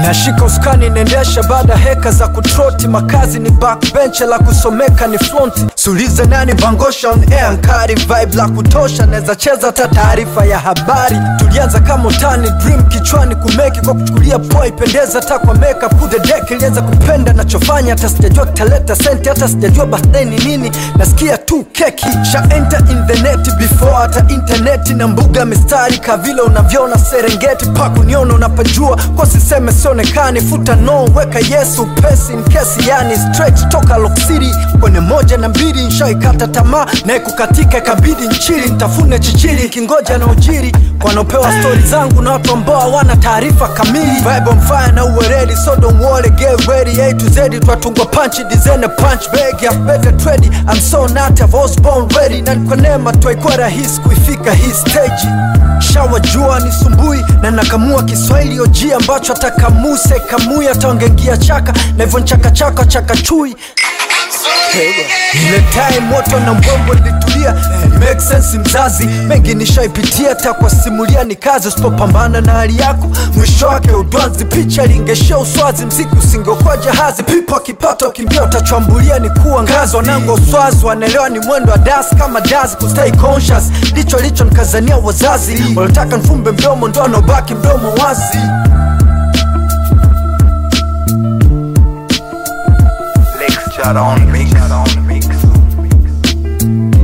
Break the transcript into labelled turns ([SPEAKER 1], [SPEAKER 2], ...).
[SPEAKER 1] nashika uskani naendesha baada heka za kutroti makazi ni backbench la kusomeka ni fronti sulize nani bangosha on air nkari vibe la kutosha naweza cheza hata taarifa ya habari tulianza kama utani dream kichwani kumeki kwa kuchukulia poa ipendeza hata kwa makeup kude deck ilianza kupenda nachofanya hata sijajua kitaleta senti hata sijajua birthday ni nini nasikia tu keki sha enter in the net before hata interneti na mbuga mistari kavile unavyoona serengeti pakuniona unapajua kwa siseme sionekani futa no weka yesu pesi nkesi yani straight toka Lock City kwenye moja na mbili nshaikata tamaa naye kukatika ikabidi nchili ntafune chichili kingoja na ujiri wanaopewa stori zangu na watu ambao hawana taarifa kamili vibe on fire na uweredi so don't worry get ready A to Z twatungwa punch design punch bag ya better trade I'm so not I was born ready na kwa neema twaikuwa rahisi kuifika hii stage shawa jua ni sumbui na nakamua kiswahili oji ambacho atakamuse kamui ataongengia chaka na hivyo nchakachaka chaka chui ile time moto na mbombo litulia make sense mzazi mengi nishaipitia hata kwa simulia ni kazi usipopambana na hali yako mwisho wake udwanzi picha lingeshia uswazi mziki usingeokuwa jahazi pipo akipata ukimbia utachwambulia ni kuwa ngazi wanangu wa uswazi wanaelewa ni mwendo wa das kama dazi kustay conscious ndicho licho nkazania wazazi walitaka nfumbe mdomo ndo anaobaki mdomo wazi
[SPEAKER 2] Lecture on mix. On mix.